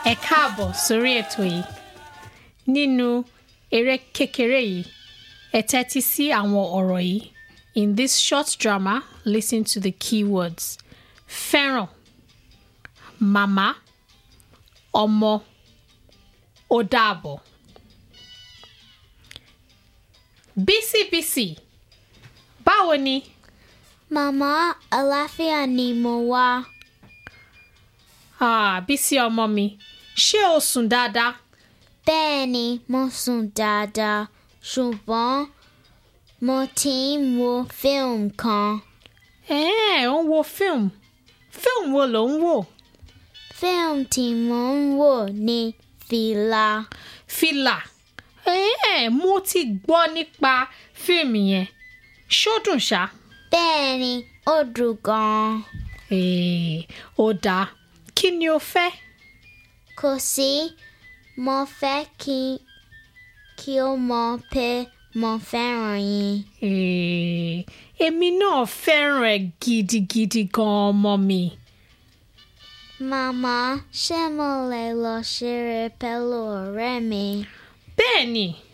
ẹ káàbọ̀ sórí ètò yìí nínú eré kékeré yìí ẹ tẹ́tí sí àwọn ọ̀rọ̀ yìí in this short drama listen to the keywords fẹ́ràn màmá ọmọ ó dàbọ̀ bísíbísí báwo ni Màmá àlàáfíà ni mo wá. ah, bísí ọmọ mi ṣé o sùn dáadáa Bẹ́ẹ̀ ni mo sùn dáadáa ṣùgbọ́n mo ti ń wo fíìmù kan. ẹ̀ẹ́n ò ń wo fíìmù fíìmù wo ló ń wò Fíìmù tí mo ń wò ní Fìlà. fìlà ẹ̀ẹ́n mo ti gbọ́ nípa fíìmù yẹn ṣó dùn ṣá Bẹ́ẹ̀ ni ó dùn gan-an. ẹ̀ẹ́ ó dáa kí ni o fẹ́ Kò sí mo fẹ́ kí kí o mọ̀ pé mo fẹ́ràn yín. ẹ̀ẹ́ èmi náà fẹ́ràn ẹ̀ gidigidi gan ọmọ mi Màmá ṣé mo lè lọ ṣeré pẹ̀lú ọ̀rẹ́ mi? bẹ́ẹ̀ ni